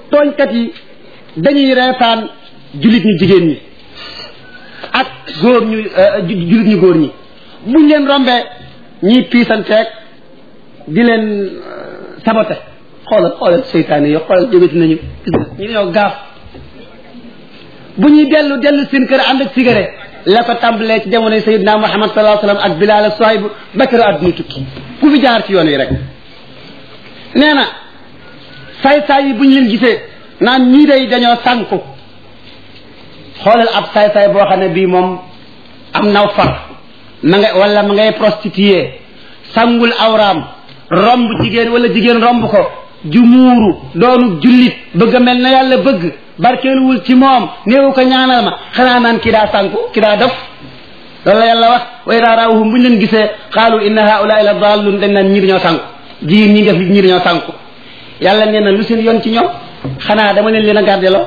tooñkat yi dañuy reetaan jullit ñu jigéen ñi ak góor ñu jullit ñu góor ñi buñ leen rombee ñiy piisanteeg di leen sabote xoolal xoolal seytaane yi xoolal jógati nañu ñu ñoo gaaf bu ñuy dellu dellu seen kër ànd ak cigarette la ko tàmbalee ci jamonoy sayidna muhammad sallallahu alayhi wasallam ak bilal ak suhayb bakara adduna tukki ku fi jaar ci yoon wi rek nee na saay-saay yi bu ñu leen gisee naan ñii day dañoo sànku xoolal ab saay-saay boo xam ne bii moom am naw far ma nga wala ma ngay prostitué sangul awraam romb jigéen wala jigéen romb ko ju muuru doonu jullit bëgg a mel na yàlla bëgg barkeeluwul ci moom néewu ko ñaanal ma xanaa naan ki daa sànku ki daa def loolu la yàlla wax wa idaa raawuhum bu ñu leen gisee qaalu inna haulaai la dallun dañ naan ñii dañoo sànku jigéen ñi def ñii dañoo sànku yàlla nee na lu seen yoon ci ñoom xanaa dama leen leen a gardeloo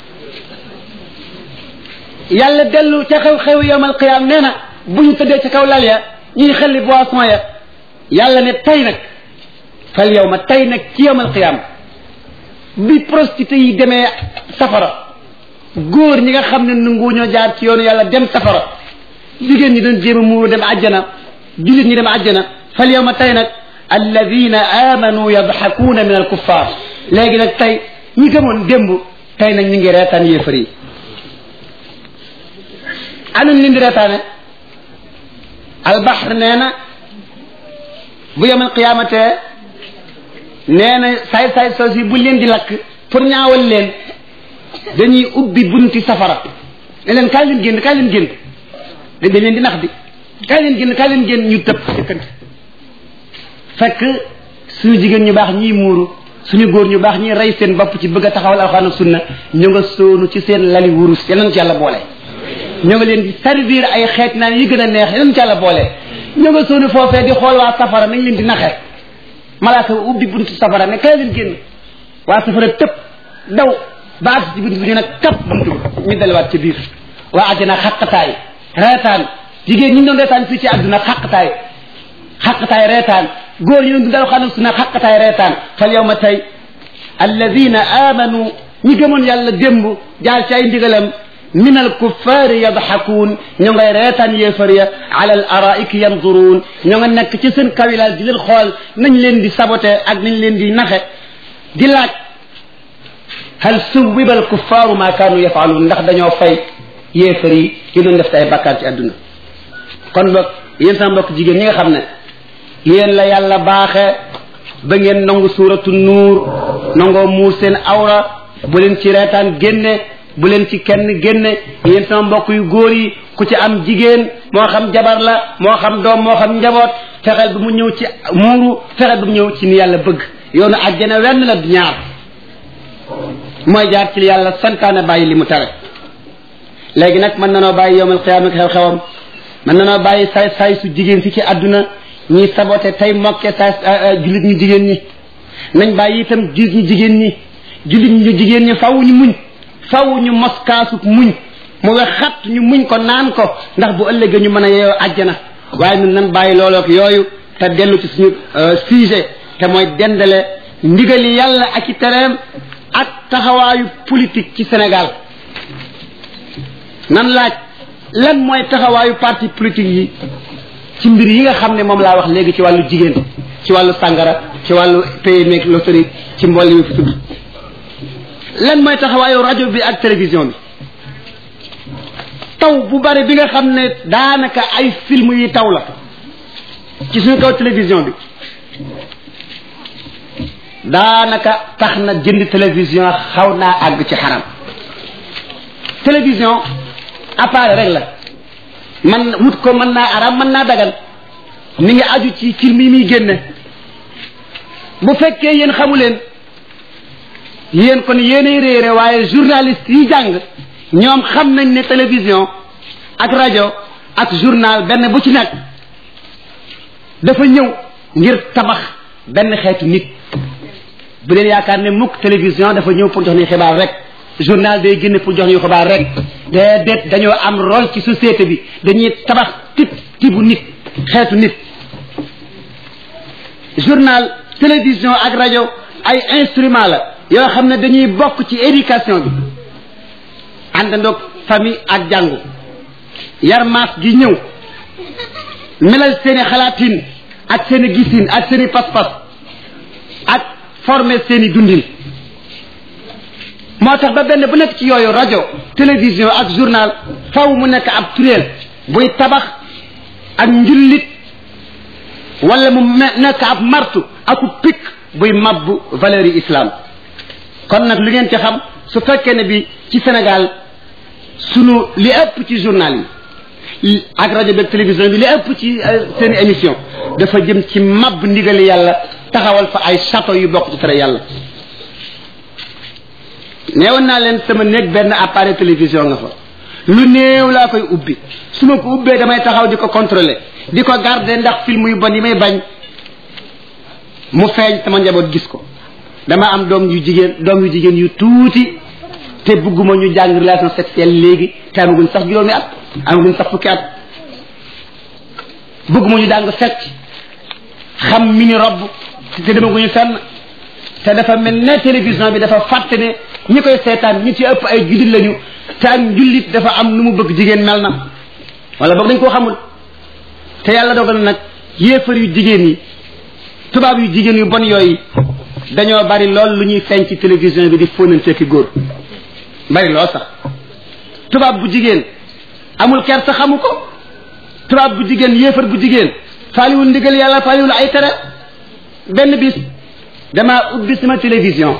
yàlla dellu ca xew-xew yowmal qiyaam nee na bu ñu tëddee ca kaw lal ya ñuy xelli boisson ya yàlla ne tey nag fal yow ma tey nag ci yowmal qiyaam bi prostitué yi demee safara góor ñi nga xam ne nangu ñoo jaar ci yoonu yàlla dem safara jigéen ñi doon jéem a muuru dem àjjana jullit ñi dem àjjana fal yow ma tey nag alladina amanu yadxakuuna min alkuffar léegi nag tey ñi gëmoon démb tey nag ñu ngi reetaan yéefar yi anuñ leen di reetaane albaxr nee na bu yemal qiyamatee nee na saay-saay soos yi buñ leen di lakk pour ñaawal leen dañuy ubbi bunti safara ne leen kaay leen génn kaay leen génn dañ leen di nax di kaay leen génn kaay leen génn ñu tëb jëkkante fekk suñu jigéen ñu baax ñiy muuru suñu góor ñu baax ñiy rey seen bopp ci bëgg a taxawal alxuraan ak sunna ñu nga soonu ci seen lali wurus yeneen ci yàlla boole ñoo nga leen di servir ay xeet naan yi gën a neex yeneen ci yàlla boole ñoo nga soonu foofee di xool waa safara nañ leen di naxe malaaka ubbi buntu safara ne kaay leen génn waa safara tëb daw ba ak ci buntu bi ñu nag kap buntu ñu delluwaat ci biir waa àjjana xaqataay reetaan jigéen ñi doon reetaan fii ci àdduna xaqataay xaqataay reetaan góor ñu doon dal xanam su na xaqataay reetaan fal yow ma tey alladina amanu ñi gëmoon yàlla démb jaar ci ay ndigalam min alkuffaari yadxakuun ñoo ngay reetaan yéefar ya ala al araiki yanduruun ñoo nga nekk ci seen kawilaal di leen xool nañ leen di saboté ak nañ leen di naxe di laaj hal suwiba alkuffaaru ma kaanu yafaaluun ndax dañoo fay yéefar yi yi doon def te ay bakkaar ci àdduna kon boog yéen sama mbokk jigéen ñi nga xam ne yéen la yàlla baaxe ba ngeen nangu suuratu nuur nangoo muur seen awra bu leen ci reetaan génne bu leen ci kenn génne yéen sama mbokk yu góor yi ku ci am jigéen moo xam jabar la moo xam doom moo xam njaboot fexeel bi mu ñëw ci muuru fexeel bi mu ñëw ci ni yàlla bëgg yoonu àjjana wenn la du ñaar mooy jaar ci yàlla santaane bàyyi li mu tere léegi nag mën na noo bàyyi yowmal qiyaama xew-xewam mën na noo bàyyi say say su jigéen si ci àdduna ñi saboté tey mokke say jullit ñu jigéen ñi nañ bàyyi itam jullit ñu jigéen ñi jullit ñu jigéen ñi faw ñu muñ faw ñu mos kaasuk muñ mu nga xat ñu muñ ko naan ko ndax bu ëllëgee ñu mën a yeeyoo àjjana waaye ñun nan bàyyi loolook yooyu te dellu ci suñu sujet te mooy dendale ndigali yàlla ak i tereem ak taxawaayu politique ci Sénégal nan laaj lan mooy taxawaayu parti politique yi ci mbir yi nga xam ne moom laa wax léegi ci wàllu jigéen ci wàllu sàngara ci wàllu PME loterie ci mbool yi fi tudd lan mooy taxawaayu rajo bi ak télévision bi taw bu bari bi nga xam ne daanaka ay film yi taw la ci suñu kaw télévision bi daanaka tax na jënd télévision xaw naa àgg ci xaram télévision appareil rek la man wut ko mën naa aram mën naa dagan mi ngi aju ci film yi muy génne bu fekkee yéen xamu leen yéen kon yéenay réere waaye journaliste yi jàng ñoom xam nañ ne télévision ak rajo ak journal benn bu ci nekk dafa ñëw ngir tabax benn xeetu nit bu leen yaakaar ne mukk télévision dafa ñëw pour jox ñu xibaar rek journal day génn pour jox ñu xibaar rek déedéet dañoo am rôle ci société bi dañuy tabax type tibu nit xeetu nit journal télévision ak rajo ay instrument la yoo xam ne dañuy bokk ci éducation bi àndandoog famille ak jàngu yar maas gi ñëw melal seeni xalaatin ak seeni gisin ak seeni pas-pas ak former seeni dundin moo tax ba benn bu nekk ci yooyu rajo télévision ak journal faw mu nekk ab turéel buy tabax ak njullit wala mu nekk ab martu aku pik buy mabbu valeur yi islam kon nag lu ngeen ci xam su fekkee ne bi ci Sénégal sunu li ëpp ci journal yi ak rajo beeg télévision bi li ëpp ci seen émission dafa jëm ci mab ndigali yàlla taxawal fa ay château yu bokk ci tere yàlla neewoon naa leen sama néeg benn appareil télévision nga fa lu néew laa koy ubbi su ma ko ubbee damay taxaw di ko contrôler di ko garder ndax film yu bon yi may bañ mu feeñ sama njaboot gis ko dama am doom yu jigéen doom yu jigéen yu tuuti te bëgguma ñu jàng relation sexuelle léegi te amaguñ sax juróomi at amaguñ sax fukki at bëgguma ñu jàng fecc xam mini robb te demaguñu fenn te dafa mel ne télévision bi dafa fàtte ne ñi koy seetaan ñi ci ëpp ay jullit lañu te ak njullit dafa am nu mu bëgg jigéen mel na wala boog dañ koo xamul te yàlla dogal nag yéefar yu jigéen yi tubaab yu jigéen yu bon yooyu dañoo bari lool lu ñuy feeñ ci télévision bi di fóonante ki góor bari lool sax tubaab bu jigéen amul ker sa xamu ko tubaab bu jigéen yéefar bu jigéen faaliwul ndigal yàlla faaliwul ay tere benn bis damaa ubbi sama télévision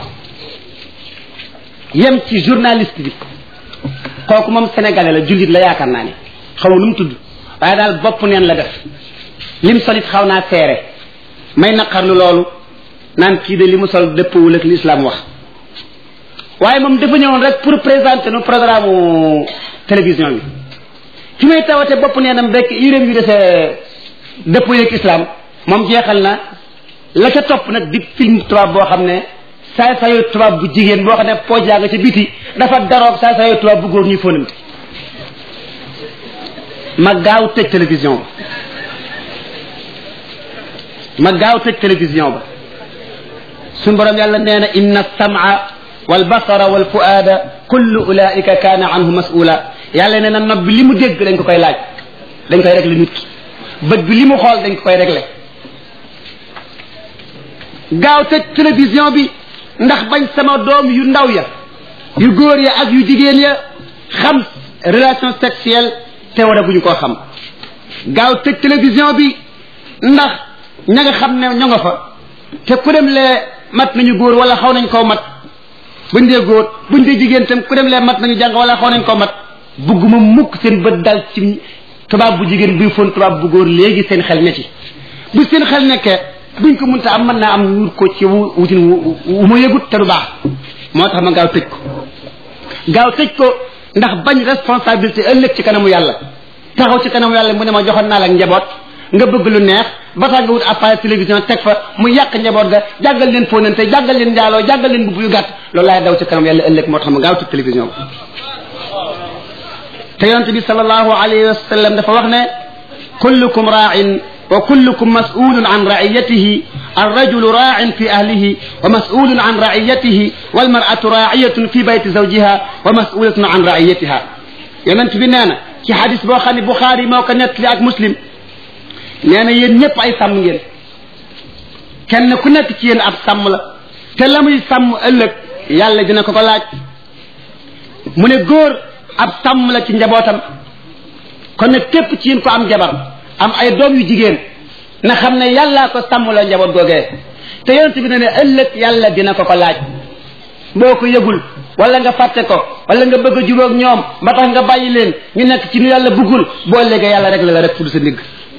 yem ci journaliste bi kooku moom sénégalais la jullit la yaakaar naa ne xaw nu mu tudd waaye daal bopp neen la def lim solit xaw naa seere may naqarlu loolu naan kii de li mu sol dëppwul ak l'islam wax waaye moom dafa ñëwoon rek pour présenter nu programme télévision bi fi may tawate bopp neenam rek yéréem yu defee dëppoo ak islam moom jeexal na la ca topp nag di film tubaab boo xam ne saay sayo tubaab bu jigéen boo xam ne pooj yaa nga ca biti dafa daroog saay sayo tubaab bu góor ñuy fóonante ma gaaw tëj télévision ba ma gaaw tëj télévision ba suñ borom yàlla nee na inna sam'a wal basara wal fuaada kullu ulaika kaana anhu mas'ula yàlla nee na nopp bi li mu dégg dañ ko koy laaj dañ koy régler nit ki bët bi li mu xool dañ ko koy régler gaaw tëj télévision bi ndax bañ sama doom yu ndaw ya yu góor ya ak yu jigéen ya xam relation sexuelle te war a bu ñu koo xam gaaw tëj télévision bi ndax ña nga xam ne ñoo nga fa te ku dem lee mat nañu góor wala xaw nañ koo mat buñ dee góor buñ dee jigéen tam ku dem lee mat nañu jàng wala xaw nañ koo mat bugguma mukk seen bët dal ci tubaab bu jigéen buy fon tubaab bu góor léegi seen xel ne ci bu seen xel nekkee buñ ko mënta am mën naa am ñu ko ci wutin wu ma yëgut te du baax moo tax ma gaaw tëj ko gaaw tëj ko ndax bañ responsabilité ëllëg ci kanamu yàlla taxaw ci kanamu yàlla mu ne ma joxoon naa la njaboot nga bëgg lu neex ba tax nga wut appareil télévision teg fa mu yàq njaboot ga jàggal leen fóonante jàggal leen njaaloo jàggal leen bubb yu gàtt loolu laay daw ci kanam yàlla ëllëg moo tax ma gaaw tëj télévision ba te yonent bi sallallahu alayhi wa sallam dafa wax ne kullukum raa'in wa kullukum mas'ulun an ra'iyatihi الرجل راع في أهله ومسؤول عن رعيته والمرأة راعية في بيت زوجها ومسؤولة عن رعيتها يونت بي نانا ci hadis boo xam ne Bukhari moo ko nettali ak Muslim nee na yéen ñëpp ay sàmm ngeen kenn ku nekk ci yéen ab sàmm la te la muy sàmm ëllëg yàlla dina ko ko laaj mu ne góor ab sàmm la ci njabootam kon nag képp ci yéen ko am jabar am ay doom yu jigéen na xam ne yàllaa ko sàmm la njaboot googee te yonent bi ne ne ëllëg yàlla dina ko ko laaj boo ko yëgul wala nga fàtte ko wala nga bëgg a jubóog ñoom ba tax nga bàyyi leen ñu nekk ci nu yàlla bëggul boo léegi yàlla rek la la rek fudd sa ndigg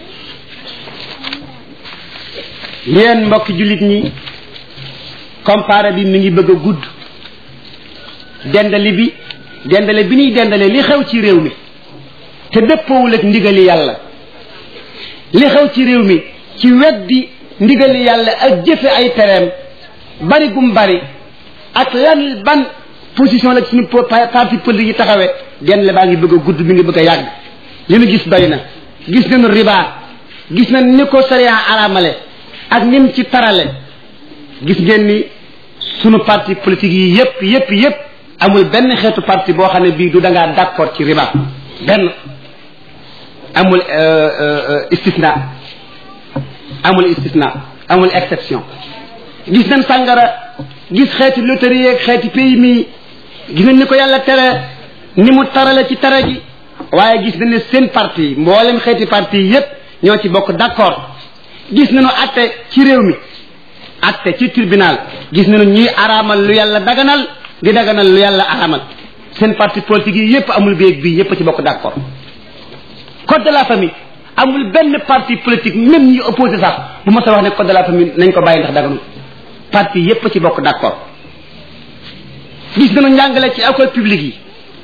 yéen mbokki jullit ñi comparé bi mi ngi bëgg a gudd dendali bi dendale bi ñuy dendale li xew ci réew mi te dëppoowul ak ndigali yàlla li xew ci réew mi ci weddi ndigali yàlla ak jëfe ay tereem bari gum bari ak lan ban position la suñu parti politique yi taxawee dendale baa ngi bëgg a gudd mi ngi bëgg a yàgg li nu gis bari na gis nañu riba gis nañ ni ko sariya aramale ak nim ci tarale gis ngeen ni sunu parti politique yi yépp yépp yépp amul benn xeetu parti boo xam ne bii du da ngaa d'accord ci riba benn amul istisna amul istisna amul exception gis nañ sàngara gis xeeti loterie yeeg xeeti pays mi gis nañ ni ko yàlla tere ni mu tarale ci tere gi waaye gis nañ ne seen parti mboolem xeeti parti yépp ñoo ci bokk d'accord gis nañu atte ci réew mi atte ci tribunal gis nañu ñuy araamal lu yàlla daganal di daganal lu yàlla araamal seen parti politique yi yépp amul béeg bii yépp ci bokk d'accord code de la famille amul benn parti politique même ñi opposé sax bu ma sa wax ne code de la famille nañ ko bàyyi ndax daganul parti yépp ci bokk d'accord gis nañu njàngale ci école publique yi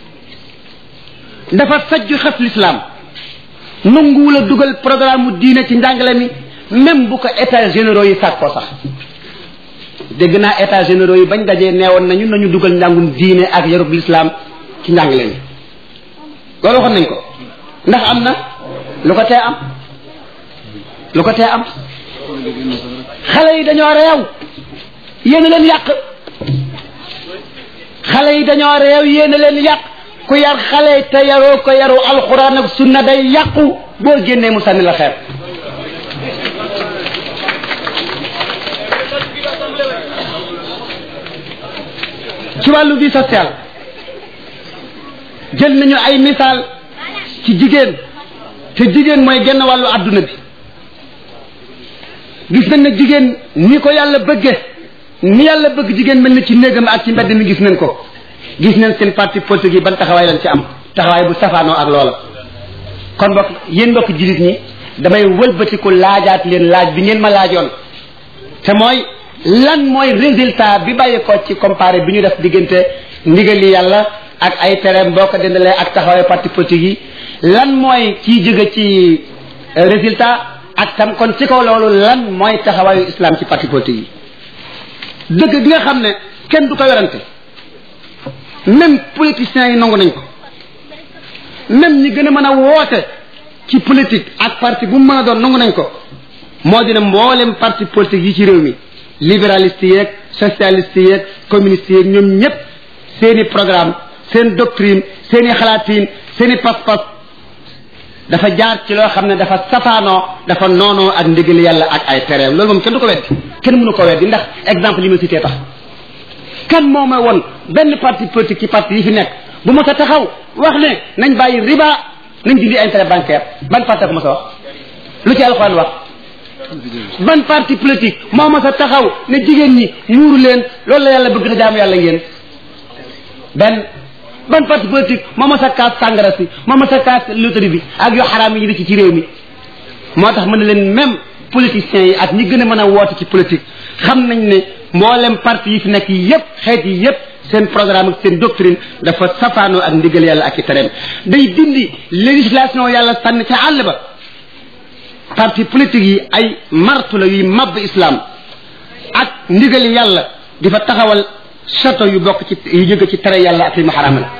dafa sajju xef l'islam nanguwul a dugal programme mu diine ci njàngale mi même bu ko états généraux yi sàkkoo sax dégg naa états généraux yi bañ dajee neewoon nañu nañu dugal njàngum diine ak yarub l'islam ci njàngale mi loolu waxoon nañ ko ndax am na lu ko tee am lu ko tee am xale yi dañoo réew yéen leen yàq xale yi dañoo réew yéen leen yàq ku yar xale te yaroo ko yaru alxuraan ak sunna day yàqu boo génnee mu sànni la xeer ci wàllu vie sociale jël nañu ay misaal ci jigéen te jigéen mooy genn wàllu adduna bi gis nañ ne jigéen ni ko yàlla bëgge ni yàlla bëgg jigéen mel na ci néegam ak ci mbedd mi gis nañ ko gis nañ seen parti politique yi ban taxawaay lañ ci am taxawaay bu safaanoo ak loola kon bokk yéen mbokk jullit ñi damay wëlbatiku laajaat leen laaj bi ngeen ma laajoon te mooy lan mooy résultat bi bàyyi ko ci comparé bi ñu def diggante ndigali yàlla ak ay tereem boo ko dendalee ak taxawaay parti politique yi lan mooy ciy jóge ci résultat ak tam kon ci kaw loolu lan mooy taxawaayu islam ci parti politique yi dëgg gi nga xam ne kenn du ko werante même politiciens yi nangu nañ ko même ñi gën a mën a woote ci politique ak parti bu mu mën a doon nangu nañ ko moo dina mboolem parti politique yi ci réew mi libéraliste yeeg socialiste yeeg communiste yeeg ñoom ñëpp seeni programme seen doctrine seeni xalaatiin seeni pas-pas dafa jaar ci loo xam ne dafa safaanoo dafa noonoo ak ndigal yàlla ak ay tereem loolu moom kenn du ko weddi kenn mënu ko weddi ndax exemple li ma cité tax kan moo ma won benn parti politique ci parti yi fi nekk bu ma sa taxaw wax ne nañ bàyyi riba nañ dindi intérêt bancaire ban parti ko ma sa wax lu ci alxuraan wax ban parti politique moo ma sa taxaw ne jigéen ñi muuru leen loolu la yàlla bëgg na jaamu yàlla ngeen benn ban parti politique moo ma sa kaas sàngara si moo ma sa kaas loterie bi ak yu xaraam yi di ci ci réew mi moo tax mën na leen même politiciens yi ak ñi gën a mën a woote ci politique xam nañ ne mboolem parti yi fi nekk yépp xeet yi yépp seen programme ak seen doctrine dafa safaanoo ak ndigal yàlla ak i tereem day dindi législation yàlla sànni ca àll ba parti politique yi ay martu la yuy mabb islam ak ndigali yàlla di fa taxawal château yu bokk ci yu jóge ci tere yàlla ak li mu xaraama la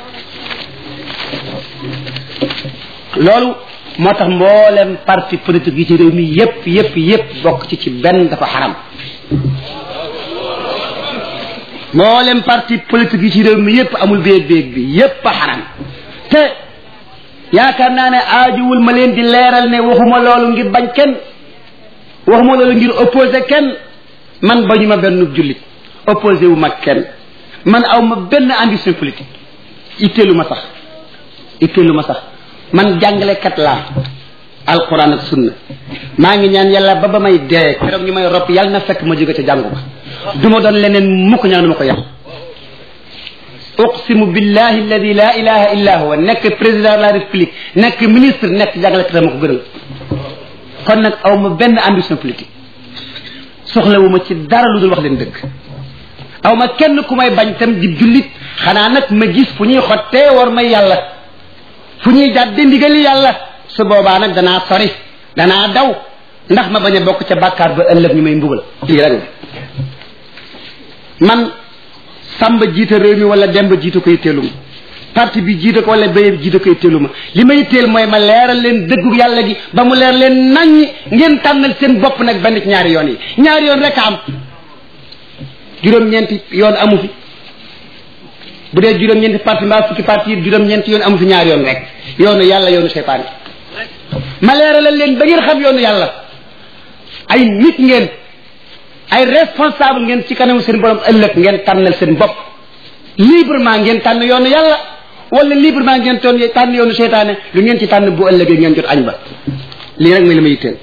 loolu moo tax mboolem parti politique yi ci réew mi yépp yépp yépp bokk ci ci benn dafa xaram mboolem parti politique yi ci réew mi yépp amul béeg béeg bi yépp a xaram te yaakaar naa ne aajuwul ma leen di leeral ne waxuma loolu ngir bañ kenn waxuma loolu ngir opposé kenn man bañu ma benn jullit opposé wu ma kenn man aw ma benn ambition politique itteelu ma sax itteelu ma sax man jàngalekat laa alquran ak sunna maa ngi ñaan yàlla ba ba may dee keroog ñu may ropp yàlla na fekk ma jóge ca jàngu ba du ma doon leneen mukk ñaan ma ko yàlla uqsimu billahi alladi la ilaha illa huwa nekk président de la république nekk ministre nekk jàngalekat ma ko gënal kon nag aw ma benn ambition politique soxlawu ma ci dara lu dul wax leen dëgg aw ma kenn ku may bañ tam di jullit xanaa nag ma gis fu ñuy xottee war may yàlla fu ñuy jàdde ndigali yàlla su boobaa nag danaa sori danaa daw ndax ma bañ a bokk ca bàkkaar ba ëllëg ñu may mbugal lii rek man samba jiite réew mi wala demba jiite koy teeluma parti bi jiite ko wala béye jiite koy teeluma li may teel mooy ma leeral leen dëggu yàlla gi ba mu leer leen naññ ngeen tànnal seen bopp nag benn ci ñaari yoon yi ñaari yoon rek am juróom-ñeenti yoon amu fi bu dee juróom-ñeenti parti mbaa fukki parti yi juróom-ñeenti yoon amu fi ñaar yoon rek yoonu yàlla yoonu seytaane ma leeralal leen ba ngeen xam yoonu yàlla ay nit ngeen ay responsable ngeen ci kanamu seen borom ëllëg ngeen tànnal seen bopp librement ngeen tànn yoonu yàlla wala librement ngeen toon tànn yoonu seytaane lu ngeen ci tànn bu ëllëgee ngeen jot añ ba lii rek mooy li ma yitteel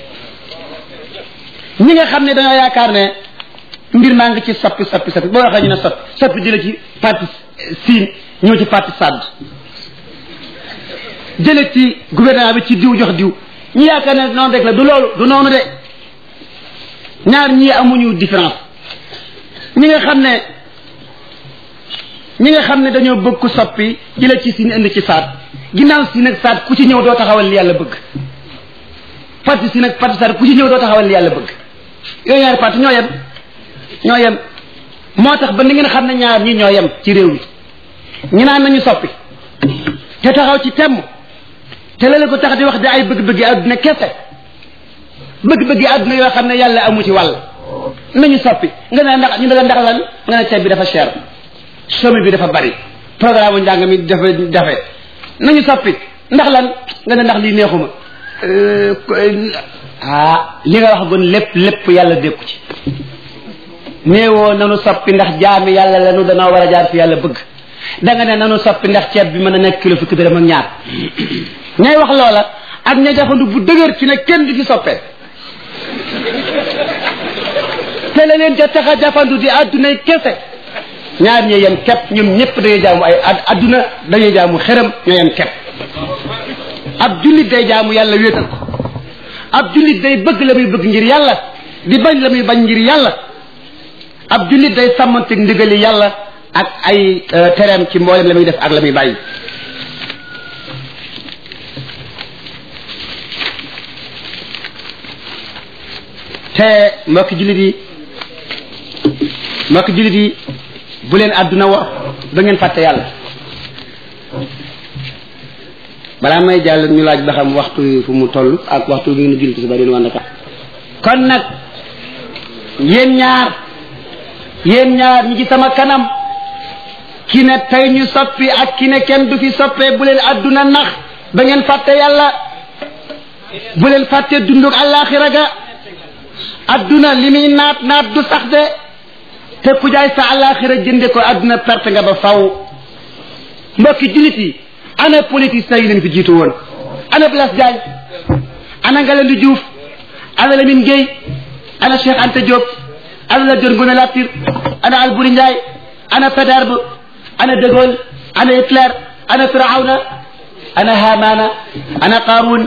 ñi nga xam ne dañoo yaakaar ne mbir maa ngi ci soppi soppi soppi boo waxee ñu ne soppi soppi jële ci parti siin ñëw ci parti sadd jële ci gouvernement bi ci diw jox diw ñu yaakaar ne noonu rek la du loolu du noonu de ñaar ñii amuñu différence ñi nga xam ne ñi nga xam ne dañoo bëgg ku soppi jële ci siin indi ci saat ginnaaw siin ak saat ku ci ñëw doo taxawal li yàlla bëgg parti siin ak parti saat ku ci ñëw doo taxawal li yàlla bëgg yooyu ñaari parti ñoo yem ñoo yem moo tax ba ni ngeen xam ne ñaar ñi ñoo yem ci réew mi ñu naan nañu soppi te taxaw ci temm te la ko tax di wax di ay bëgg-bëggi àdduna kese bëgg-bëggi àdduna yoo xam ne yàlla amu ci wàll nañu soppi nga ne ndax ñu ne la ndax lan nga ne ceeb bi dafa cher chômage bi dafa bari programme njàng mi dafa dafe nañu soppi ndax lan nga ne ndax lii neexuma ah li nga wax gon lépp lépp yàlla dékku ci néewoo nanu soppi ndax jaami yàlla lanu danoo war a jaar fi yàlla bëgg da nga ne nanu soppi ndax ceeb bi mën a nekk kilo fukki dërëm ak ñaar ñay wax loola ak ña jafandu bu dëgër ci ne kenn du fi soppee te la leen ca tax a jafandu di addunay kese ñaar ñee yem kepp ñoom ñëpp dañuy jaamu ay adduna dañuy jaamu xëram ñoo yem kepp ab jullit day jaamu yàlla wéetal ko ab jullit day bëgg la muy bëgg ngir yàlla di bañ la muy bañ ngir yàlla ab jullit day sàmmanteeg ndigali yàlla ak ay tereem ci mboolem la muy def ak la muy bàyyi te mbokki jullit yi mbokki jullit yi bu leen àdduna war ba ngeen fàtte yàlla balaa may jàll ñu laaj ba xam waxtu fu mu toll ak waxtu bi ngeen jullit si ba deen wàndaka kon nag yéen ñaar yéen ñaar ñi ci sama kanam ki ne tey ñu soppi ak ki ne kenn du fi soppee bu leen àdduna nax ba ngeen fàtte yàlla bu leen fàtte dunduk àllaaxira ga adduna li muy naat naat du sax de te ku jaay sa àllaaxira jënde ko adduna perte nga ba faw mbokki jullit yi ana politiciens yi leen fi jiitu woon ana Blaise Diagne ana Ngalandou Diouf ana Lamine Gueye ana Cheikh Anta Diop ana Lat Dior Ngoné Latyr ana Alboury Ndiaye ana Faidherbe ana De Gaulle ana Hitler ana Firawna ana Hamana ana Qarun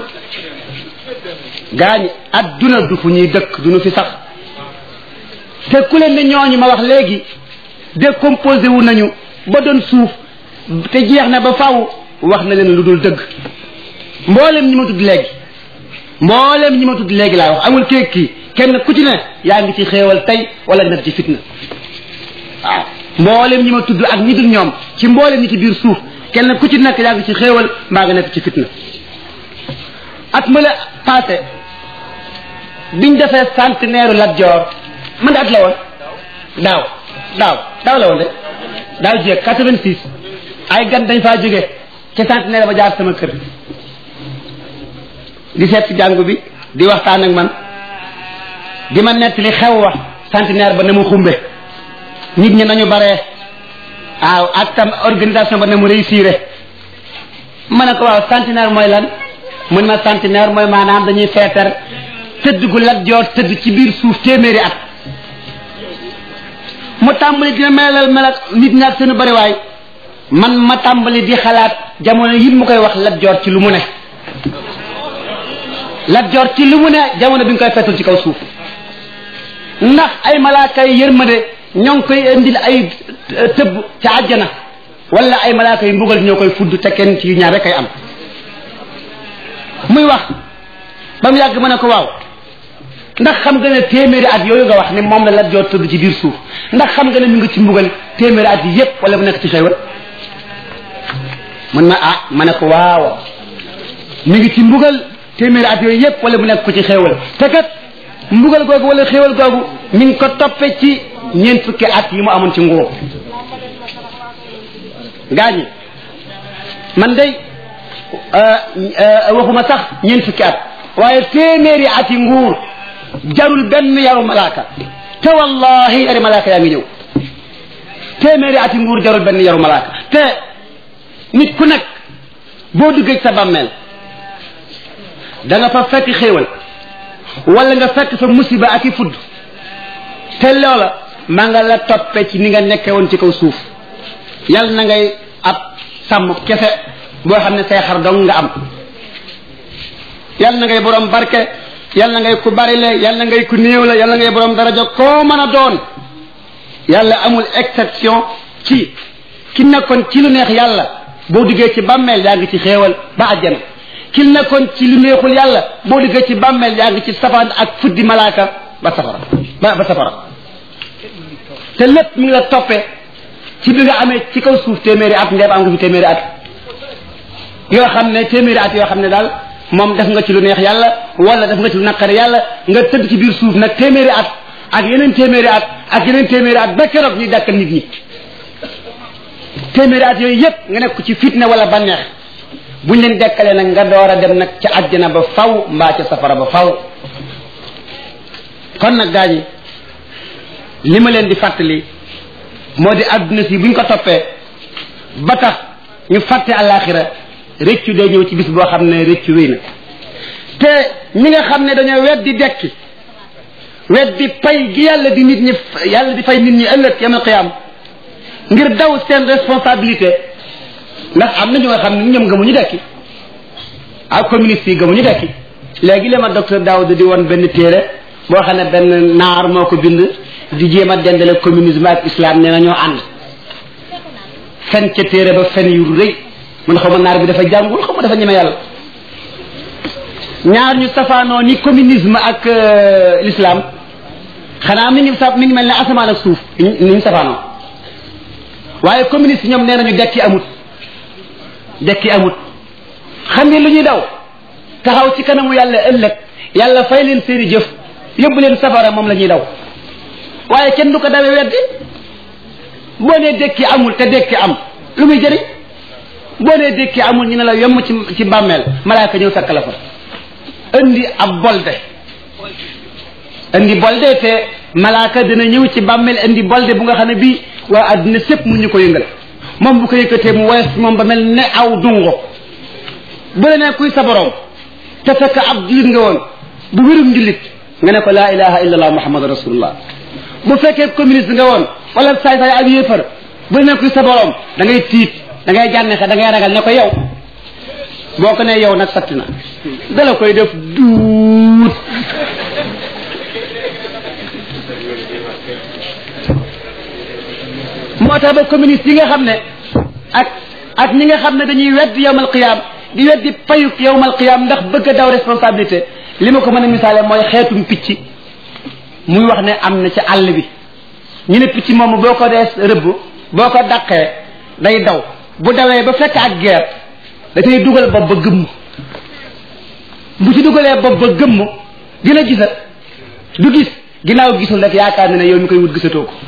gaañ adduna du fu ñuy dëkk du ñu fi sax te ku leen ne ñooñu ma wax léegi décomposé wu nañu ba doon suuf te jeex na ba faw wax na leen lu dul dëgg mboolem ñi ma tudd léegi mboolem ñi ma tudd léegi laa wax amul kéeg kii kenn ku ci ne yaa ngi ci xéewal tey wala nekk ci fitna waaw mboolem ñi ma tudd ak ñi dul ñoom ci mboolem ñi ci biir suuf kenn ku ci nekk yaa ngi ci xéewal mbaa nga nekk ci fitna at ma la passé biñ defee centenaire Lat Joor man de at la woon daaw daaw daaw la woon de daaw jéeg quatre-vingt-six ay gan dañ faa jóge ca centenaire ba jaar sama kër di seet si jàngu bi di waxtaan ak man di ma nett li xew wax centenaire ba na mu xumbe nit ñi nañu baree waaw ak tam organisation ba na mu réussir ma ne ko waaw centenaire mooy lan mun ma centenaire mooy maanaam dañuy feetar tëdd gu Lat Joor tëdd ci biir suuf téeméeri at mu tàmbali dina melal melal nit ñi ak seenu bariwaay man ma tàmbali di xalaat jamono yi mu koy wax Lat Joor ci lu mu ne Lat Joor ci lu mu ne jamono bi nga koy feetul ci kaw suuf ndax ay malaaka yi yërmande ñoo ngi koy indil ay tëbb ca àjjana wala ay malaaka yi mbugal ñoo koy fudd te kenn ci ñaar rek ay am muy wax ba mu yàgg ma ne ko waaw ndax xam nga ne téeméeri at yooyu nga wax ne moom la Lat Joor tëdd ci biir suuf ndax xam nga ne mu ngi ci mbugal téeméeri at yi yépp wala mu nekk ci xéewal mun ma ah ma ne ko waaw mi ngi ci mbugal téeméeri at yooyu yépp wala mu nekk ko ci xéewal te kat mbugal googu wala xéewal googu mi ngi ko toppe ci ñeent fukki at yi mu amoon ci nguur gaañi man day waxuma sax ñeent fukki at waaye téeméeri at yi nguur jarul benn yaru malaaka te wallahi yari malaaka yaa ngi ñëw téeméeri at yi nguur jarul benn yaru malaaka te nit ku nekk boo duggee sa bàmmeel da nga fa fekk xéewal wala nga fekk fa musiba ak i fudd te loola maa nga la toppe ci ni nga nekke woon ci kaw suuf yàlla na ngay ab sàmm kese boo xam ne say xar dong nga am yàlla na ngay borom barke yàlla na ngay ku bari le yàlla na ngay ku néew la yàlla na ngay borom daraja koo mën a doon yàlla amul exception ci ki nekkoon ci lu neex yàlla boo duggee ci bàmmeel yaa ngi ci xéewal ba àjjana ki nekkoon ci lu neexul yàlla boo duggee ci bàmmeel yaa ngi ci safaan ak fuddi malaaka ba safara ba ba safara te lépp mu ngi la toppee ci bi nga amee ci kaw suuf téeméeri at ndeem am nga fi téeméeri at yoo xam ne téeméeri at yoo xam ne daal moom def nga ci lu neex yàlla wala def nga ci lu naqari yàlla nga tëdd ci biir suuf nag téeméeri at ak yeneen téeméeri at ak yeneen téeméeri at ba keroog ñuy dàkkal nit ñi téeméeri at yooyu yëpp nga nekk ci fitna wala bànneex buñ leen dekkalee nag nga door a dem nag ca àjjana ba faw mbaa ca safara ba faw kon nag gaa ñi li ma leen di fàttali moo di adduna si buñ ko toppee ba tax ñu fàtte àllaaxira rëccu day ñëw ci bis boo xam ne rëccu wéy na te ñi nga xam ne dañoo weddi dekki weddi pay gi yàlla di nit ñi yàlla di fay nit ñi ëllëg yamal qiyaam ngir daw seen responsabilité ndax am na ñu nga xam ne ñoom gëmuñu dekki ak communiste yi gëmuñu dekki léegi la ma docteur Daouda di woon benn téere boo xam ne benn naar moo ko bind di jéem a dendale communisme ak islam nee na ñoo ànd fen ca téere ba fen yu rëy man xaw ma naar bi dafa jàngul xaw ma dafa ñeme yàlla ñaar ñu safaanoo ni communisme ak l'islam xanaa mi ngi sa mi ngi mel ne asamaan ak suuf ni ñu safaanoo waaye communiste ñoom nee nañu dekki amut dekki amut xam ngeen lu ñuy daw taxaw ci kanamu yàlla ëllëg yàlla fay leen seeni jëf yóbbu leen safara moom la ñuy daw waaye kenn du ko dawee weddi boo nee dekki amul te dekki am lu muy jëriñ boo nee dekki amul ñu ne la yomb ci ci bàmmeel malaaka ñëw fekk la fa indi ab bolde indi bolde te malaaka dina ñëw ci bàmmeel indi bolde bu nga xam ne bii waa àddina sépp mu ñu ko yëngal moom bu ko yëkkatee mu woyof moom ba mel ne aw dungo bu la nee kuy sa borom te fekk ab jullit nga woon bu wérum njullit nga ne ko laa ilaha illa allah muhammad rasulullah bu fekkee communiste nga woon wala saay saay ak yéefar bu la nee kuy sa borom da ngay tiit da ngay jànnexe da ngay ragal ne ko yow boo ko nee yow nag sotti na dala koy def duut moo tax ba communiste yi nga xam ne ak ak ñi nga xam ne dañuy weddi yowmal qiyaam di weddi payuk yowmal qiyaam ndax bëgg a daw responsabilité li ma ko mën a misaale mooy xeetum picc muy wax ne am na ci àll bi ñu ne picc moomu boo ko dee rëbb boo ko dàqee day daw bu dawee ba fekk ak geer da cay dugal bopp ba gëmm bu ci dugalee bopp ba gëmm dina gisat du gis ginnaaw gisul rek yaakaar na ne yow mi koy wut gisatoo ko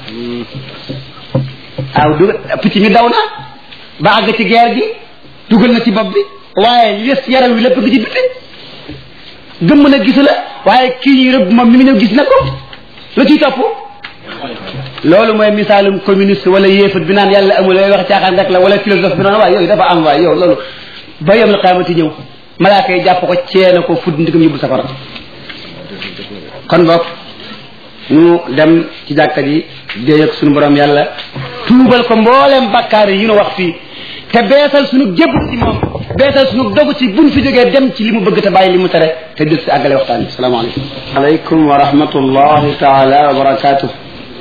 waaw du picc mi daw na ba àgg ci geer gi dugal na ci bopp bi waaye li des yaram wi lépp gi ci biti gëmm na gisu la waaye kii ñuy rëbb moom mi ngi ñëw gis na ko lu ciy topp loolu mooy misaalum communiste wala yéefat bi naan yàlla amul lay wax caaxaan rek la wala philosophe bi naan waaye yooyu dafa am waaye yow loolu ba yom la xaamati ñëw malaaka yi jàpp ko ceena ko fudd ndigam yóbbu safara kon boog ñu dem ci jàkka ji déy ak suñu borom yàlla tuubal ko mbooleem bakkaar yi ñu wax fii te beesal suñu jébbu ci moom beesal suñu dogu ci buñ fi jógee dem ci li mu bëgg te bàyyi li mu tere te dël si àggale waxtaan bi salaamaaleykum aleykum wa rahmatullahi taala wa barakatuh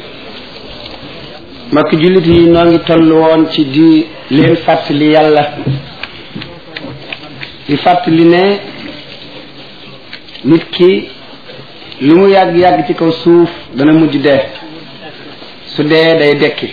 mbokk jullit yi noo ngi toll woon ci di leen fàttali yàlla di fàttali ne nit ki lu mu yàgg-yàgg ci kaw suuf dana mujj dee su dee day dekki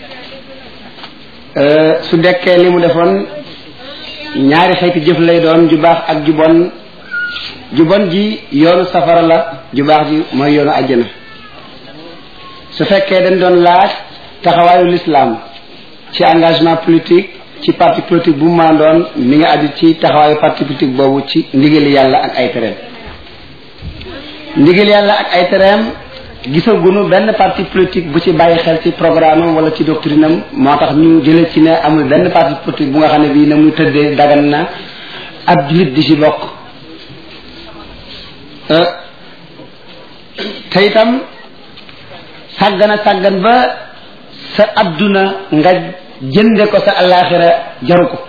su dekkee li mu defoon ñaari xeeti jëf lay doon ju baax ak ju bon ju bon ji yoonu safara la ju baax ji mooy yoonu àjjana su fekkee dañ doon laaj taxawaayu l'islam ci engagement politique ci parti politique bu mu mën a doon mi nga aju ci taxawaayu parti politique boobu ci ndigali yàlla ak ay tereem ndigal yàlla ak ay tereem gisagunu benn parti politique bu ci bàyyi xel ci programme am wala ci doctrine am moo tax ñu jële ci ne amul benn parti politique bu nga xam ne bii na muy tëddee dagan na ab jullit di ci bokk te itam sàggana sàggan ba sa adduna nga jënde ko sa alaxira jaru ko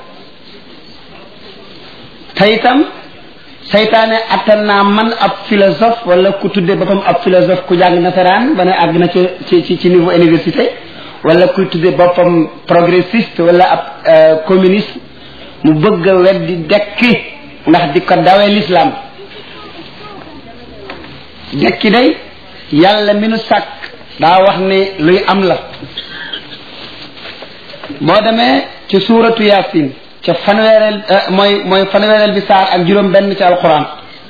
te itam saytaane attan naa man ab philosophe wala ku tudde boppam ab philosophe ku jàng nasaraan ba ne àgg na ci ci ci niveau université wala ku tudde boppam progressiste wala ab communiste mu bëgg a weddi dekki ndax di ko dawee l'islam dekki day yàlla mi nu sàkk daa wax ni luy am la boo demee ci suuratu yaasin ca fanweereel mooy mooy fanweereel bi saar ak juróom benn ci alquran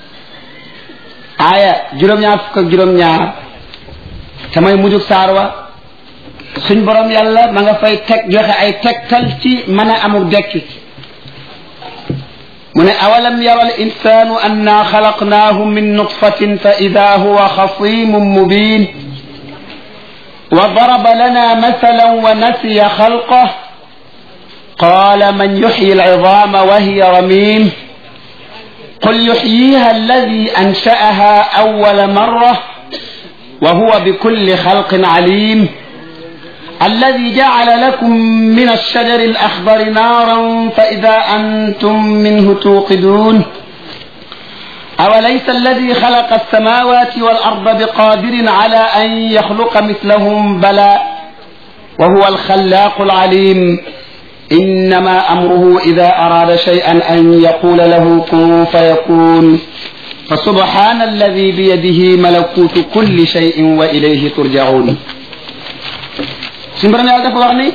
aaya juróom-ñaar fukk ak juróom-ñaar te mooy mujjug saar wa suñ borom yàlla ma nga fay teg joxe ay tegtal ci mën a amul dekki mu ne awalam yara al insanu anna xalaqnaahu min nutfatin fa ida huwa xasimun mubin wa daraba lana masalan wa nasiya xalqah قال من يحيي العظام وهي رميم قل يحييها الذي أنشأها أول مرة وهو بكل خلق عليم الذي جعل لكم من الشجر الأخضر نارا فإذا أنتم منه توقدون أوليس الذي خلق السماوات والأرض بقادر على أن يخلق مثلهم بلى وهو الخلاق العليم إنما أمره إذا أراد شيئا أن يقول له كن فيكون فسبحان الذي بيده ملكوت كل شيء وإليه ترجعون سنبرنا يالله فوقني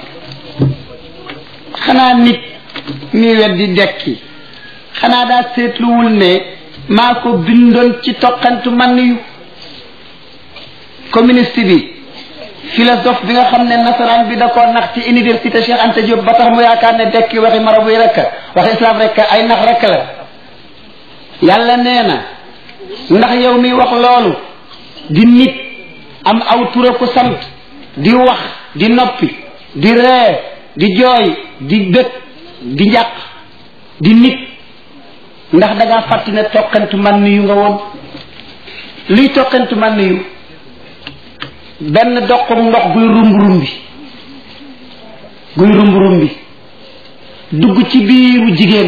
خنا نيت مي ودي دكي خنا دا سيتلوول ne maa ko bindoon ci toqantu man yu communiste bi philosophe bi nga xam ne nasaraan bi da koo nax ci université Cheikh Anta Diop ba tax mu yaakaar ne dekki waxi marabu yi rek waxi islam rek ay nax rek la yàlla nee na ndax yow mi wax loolu di nit am aw tura ko sant di wax di noppi di ree di jooy di dëkk di njàq di nit ndax da ngaa fàtti ne toqantu man yu nga woon luy toqantu man yu benn doqum ndox guy rumb rumbi guy rumb rumbi dugg ci biiru jigéen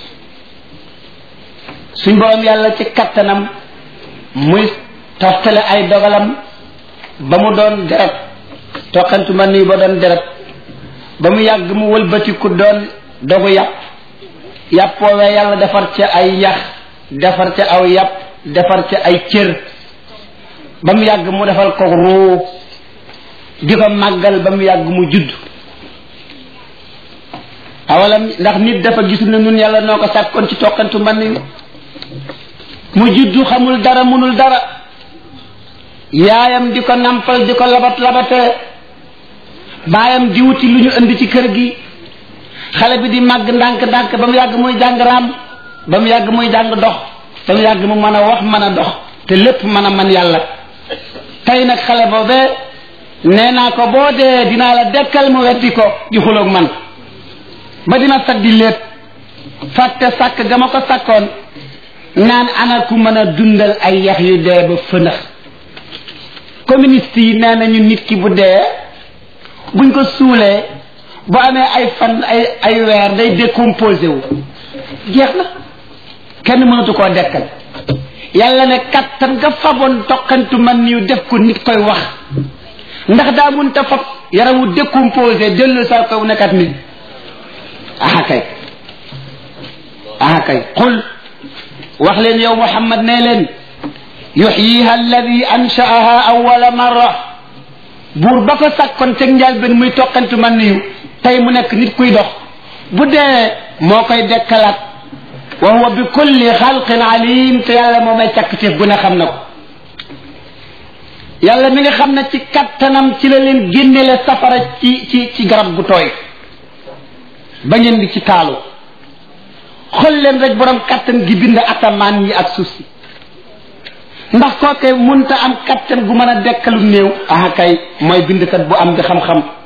suñ borom yàlla ci kattanam muy toftale ay dogalam ba mu doon deret toqantu man yu ba doon deret ba mu yàgg mu wëlbatiku doon dogu yàpp yàpp woowee yàlla defar ca ay yax defar ca aw yàpp defar ca ay cër ba mu yàgg mu defal ko ruu di ko màggal ba mu yàgg mu judd awalam ndax nit dafa gisul ne nun yàlla noo ko sàkkoon ci toqantu mbann yu mu juddu xamul dara munul dara yaayam di ko nampal di ko labat labatee baayam di wuti lu ñu indi ci kër gi xale bi di màgg ndànk ndànk ba mu yàgg muy jàng raam ba mu yàgg muy jàng dox ba mu yàgg mu mën a wax mën a dox te lépp mën a man yàlla tey nag xale boobee nee naa ko boo dee dinaa la dekkal mu weddi ko di xuloog man ba dina sag di léet fàtte sàkk ga ma ko sàkkoon naan ana ku mën a dundal ay yax yu dee ba fënax communiste yi nee nañu nit ki bu dee buñ ko suulee bu amee ay fan ay ay weer day décomposé wu jeex na kenn mënatu koo dekkal yàlla ne kattan nga faboon toqantu man yu def ko nit koy wax ndax daa mun ta fab yaramu décomposé dellu sa kaw nekkat nit aha kay aha kay qul wax leen yow muhammad nee leen yuxyiha alladi anshaaha awala marra buur ba ko sàkkoon teg njaal benn muy toqantu man yu tey mu nekk nit kuy dox bu dee moo koy dekkalaat wa huwa bi kulli xalqin alim te yàlla moo may càkkteef gu ne xam na ko yàlla mi nga xam ne ci kattanam ci la leen génnele safara ci ci ci garab gu tooy ba ngeen di ci taalu xool leen rek borom kattan gi bind atamaan yi ak suuf si ndax kooke munta am kattan gu mën a dekkalu néew ah kay mooy bindkat bu am di xam-xam